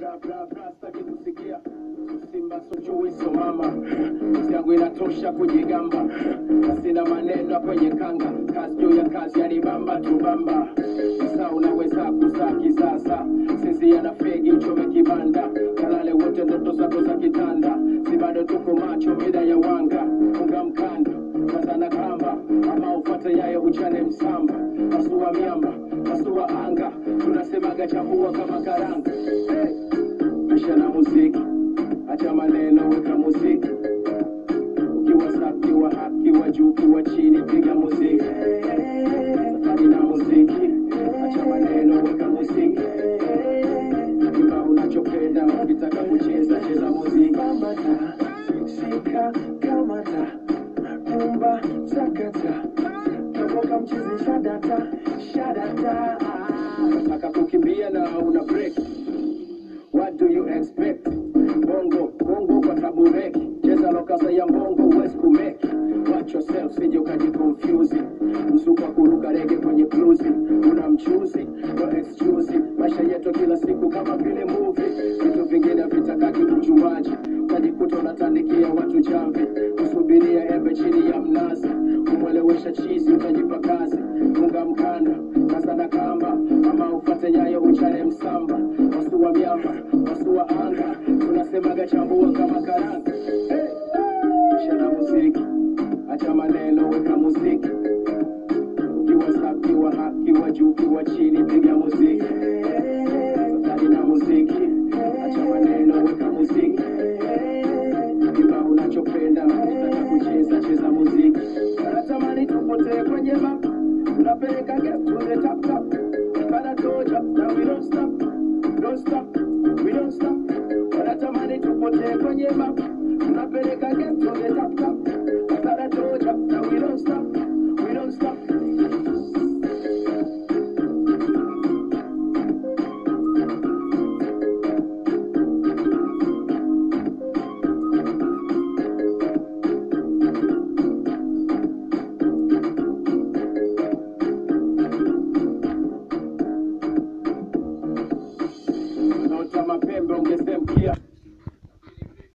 bra bra bra sitaki kusikia simba sojui so mama kazi yangu inatosha kujigamba na sina maneno kwenye kanga kazi juu ya kazi yanibamba tubamba sasa unaweza kuzaa kisasa sisi yana fegi uchome kibanda kalale wote ndoto zako za kitanda si bado tuko macho mida ya wanga unga mkanda kazana kamba ama ufate yayo uchane msamba pasua miamba pasua anga tunasemaga chambua kama karanga hey! maisha na muziki acha maneno weka muziki ukiwa safi wa haki wa juu ukiwa chini piga muziki safari na muziki acha maneno weka muziki kima unachopenda ukitaka kucheza cheza muziki Bambata, shika, kamata, rumba, sakata, toboka mchizi, shadata, shadata. nataka kukimbia na una break what do you expect bongo bongo kwa tabureki cheza lokasa ya mbongo huwezi kumeki watch yourself sije ukajikonfuse msuka kuruka rege kwenye bluzi una mchuzi no excuse maisha yetu kila siku kama vile movie vitu vingine vitakaki ujuaji utajikuta unatandikia watu jamvi kusubiria embe chini ya mnazi kumwelewesha chizi utajipa kazi funga mkanda kasada kamba ama ufate nyayo uchane msamba wasua miamba wasua anga tunasemaga chambua kama karanga hey! Kisha na muziki acha maneno weka muziki ukiwa safi wa haki wa juu ukiwa chini piga muziki safari na muziki acha maneno weka muziki kiba unachopenda ukitaka kucheza cheza muziki natamani tupotee kwenye map tunapeleka game to the top top Father told ya that we don't stop don't stop we don't stop wanatamani tupotee kwenye map tunapeleka